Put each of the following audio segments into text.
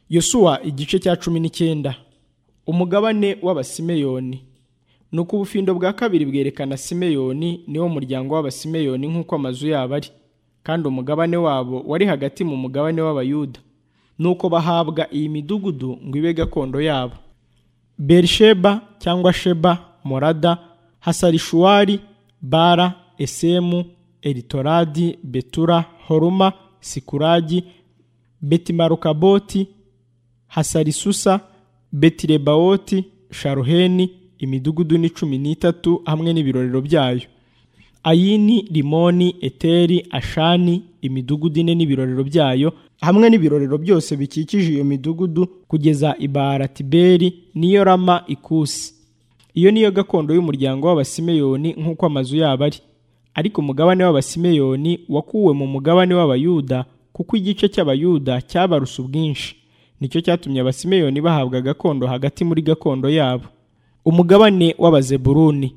yosuwa igice cya cumi n'icyenda umugabane w'abasimeyoni ni uko ubufindo bwa kabiri bwerekana simeyoni niwo muryango w'abasimeyoni nk'uko amazu yabo ari kandi umugabane wabo wari hagati mu mugabane w'abayuda ni uko bahabwa iyi midugudu ngo ibe gakondo yabo berisheba cyangwa sheba morada hasarishuwari bara esemu eritoradi betura horuma sikuragi betimarukaboti hasarisusa betirebawoti sharuheni imidugudu ni cumi n'itatu hamwe n'ibirorero byayo ayini rimoni eteri ashani imidugudu ine n'ibirorero byayo hamwe n'ibirorero byose bikikije iyo midugudu kugeza ibaratiberi niyo rama ikusi iyo niyo gakondo y'umuryango w'abasimeyoni nk'uko amazu yabo ari ariko umugabane w'abasimeyoni wakuwe mu mugabane w'abayuda kuko igice cy'abayuda cyabaruse ubwinshi nicyo cyatumye abasimeyoni bahabwa gakondo hagati muri gakondo yabo umugabane w'abazeburuni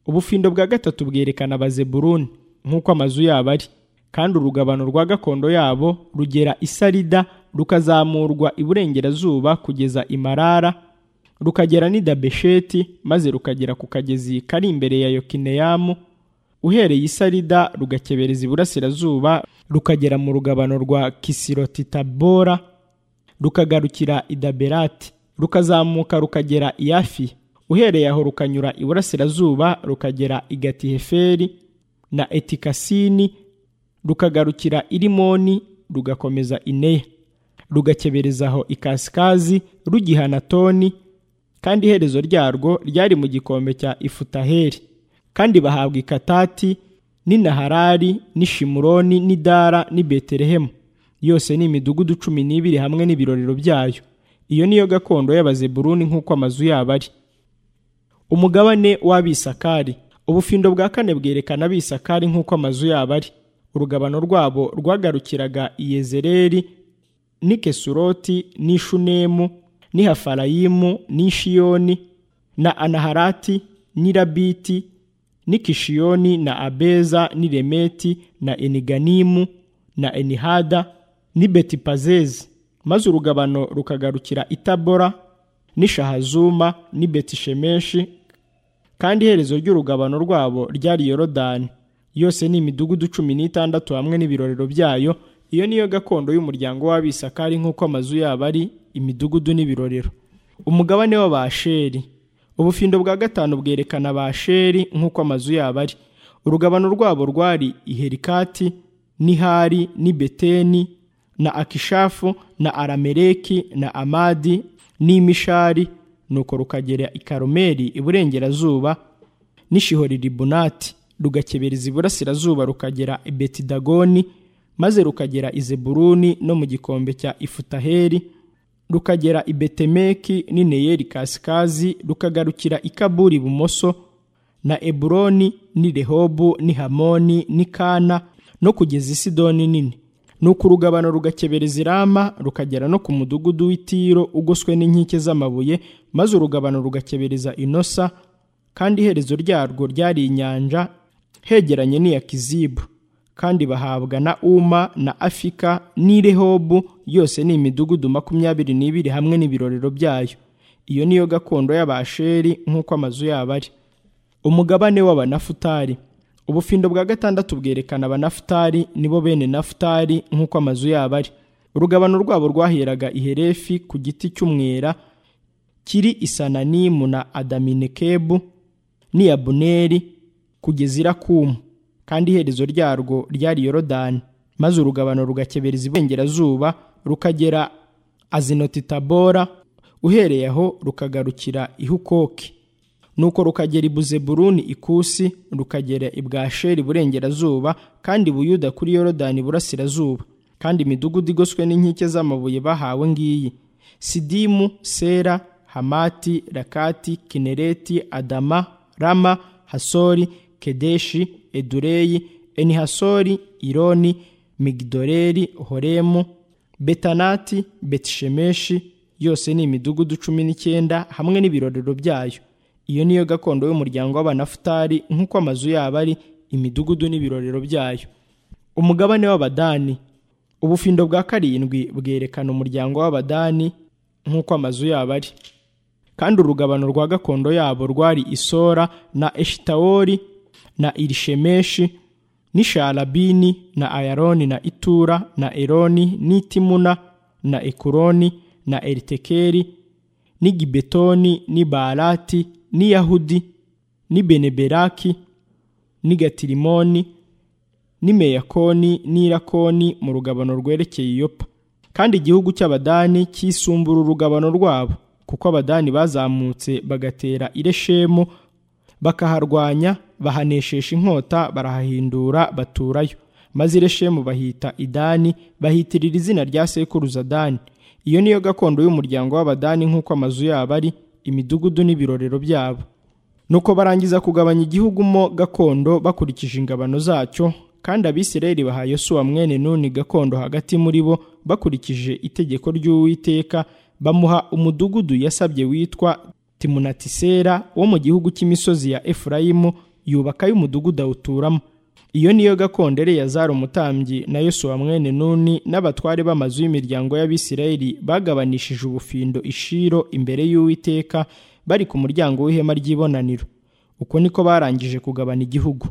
ubufindo bwa gatatu bwerekana abazeburuni nk'uko amazu yabo ari kandi urugabano rwa gakondo yabo rugera isarida rukazamurwa iburengerazuba kugeza imarara rukagera n'idabesheti maze rukagera ku kagezi kari imbere ya yokineyamu uhereye isarida rugakebereza iburasirazuba rukagera mu rugabano rwa kisirotitabora rukagarukira idaberati rukazamuka rukagera iyafi uhereye aho rukanyura iburasirazuba rukagera i gatiheferi na etikasini rukagarukira irimoni rugakomeza ineya rugakebereza aho ikasikazi rugihana toni kandi iherezo ryarwo ryari mu gikombe cya ifutaheri kandi bahabwa ikatati n'inaharari n'ishimuroni n'idara n'i beterehemu yose ni imidugudu cumi n'ibiri hamwe n'ibirorero byayo iyo niyo gakondo y'abazeburuni nk'uko amazu yabo ari umugabane w'abisakari ubufindo bwa kane bwerekana abisakari nk'uko amazu yabo ari urugabano rwabo rwagarukiraga iyezereri n'ikesuroti n'ishunemu n'ihafarayimu n'ishiyoni na anaharati n'irabiti n'ikishiyoni na abeza n'iremeti na eniganimu na enihada ni betipazezi maze urugabano rukagarukira itabora n'ishahazuma ni betishemeshi kandi iherezo ry'urugabano rwabo ryari yorodani yose ni imidugudu cumi n'itandatu hamwe n'ibirorero byayo iyo niyo gakondo y'umuryango w'abisakari nk'uko amazu yabo ari imidugudu n'ibirorero umugabane w'abasheri ubufindo bwa gatanu bwerekana abasheri nk'uko amazu yabo ari urugabano rwabo rwari iherikati nihari ni beteni na akishafu na aramereki na amadi n'imishari nuko rukagera i karumeli iburengerazuba n'ishihoriribunati rugakebereza iburasirazuba rukagera i betidagoni maze rukagera i zeburuni no mu gikombe cya ifutaheri rukagera i betemeki n'ineyeri kasikazi rukagarukira i kaburi ibumoso na eburoni ni rehobu ni hamoni ni kana no kugeza isidoni nini nuko urugabano rugakebereza irama rukagera no ku mudugudu w'itiro ugoswe n'inkike z'amabuye maze urugabano rugakebereza inosa kandi iherezo ryarwo ryari inyanja hegeranye n'iya kizibu kandi bahabwa na uma na afika n'irehobu yose ni imidugudu makumyabiri n'ibiri hamwe n'ibirorero byayo iyo niyo gakondo y'abasheri nk'uko amazu yabo ari umugabane w'abanafutari ubufindo bwa gatandatu bwerekana abanafutari nibo bene nafutari nk'uko amazu yabo ari urugabano rwabo rwaheraga iherefi ku giti cy'umwera kiri isananimu na adaminekebu n'iyabuneri kugeza irakumu kandi iherezo ryarwo ryari yorodani maze urugabano rugakebereza iburengerazuba rukagera azinotitabora uhereye aho rukagarukira ihukoki nuko rukagera i buzeburuni ikusi rukagera i bwasheri iburengerazuba kandi buyuda kuri yorodani iburasirazuba kandi imidugudu igoswe n'inkike z'amabuye bahawe ngiyi sidimu sera hamati rakati kinereti adama rama hasori kedeshi edureyi enihasori ironi migidoreri horemu betanati betishemeshi yose ni imidugudu cumi n'icyenda hamwe n'ibirorero byayo iyo niyo gakondo y'umuryango w'abanafutari nk'uko amazu yabo ari imidugudu n'ibirorero byayo umugabane w'abadani ubufindo bwa karindwi bwerekana umuryango w'abadani nk'uko amazu yabo ari kandi urugabano rwa gakondo yabo rwari isora na eshitawori na irishemeshi n'isharabini na ayaroni na itura na eroni n'itimuna na ekuroni na eritekeri n'igibetoni n'ibarati n'iyahudi n'ibeneberaki n'igatirimoni n'imeyakoni n'irakoni mu rugabano rwerekeye iyopa kandi igihugu cy'abadani cyisumbura urugabano rwabo kuko abadani bazamutse bagatera ireshemu bakaharwanya bahaneshesha inkota barahahindura baturayo maze ireshemu bahita idani bahitirira izina rya sekuruza dani iyo niyo gakondo y'umuryango w'abadani nk'uko amazu yabo ari imidugudu n'ibirorero byabo nuko barangiza kugabanya igihugu mo gakondo bakurikije ingabano zacyo kandi abisirayeli baha yosuwa mwene nuni gakondo hagati muri bo bakurikije itegeko ry'uwiteka bamuha umudugudu yasabye witwa timunatisera wo mu gihugu cy'imisozi ya efurayimu yubakayo umudugudu awuturamo iyo niyo gakondo eleyazari umutambyi na yosuwa mwene nuni n'abatware b'amazu y'imiryango y'abisirayeli bagabanishije ubufindo ishiro imbere y'uwiteka bari ku muryango w'ihema ry'ibonaniro uko niko barangije kugabana igihugu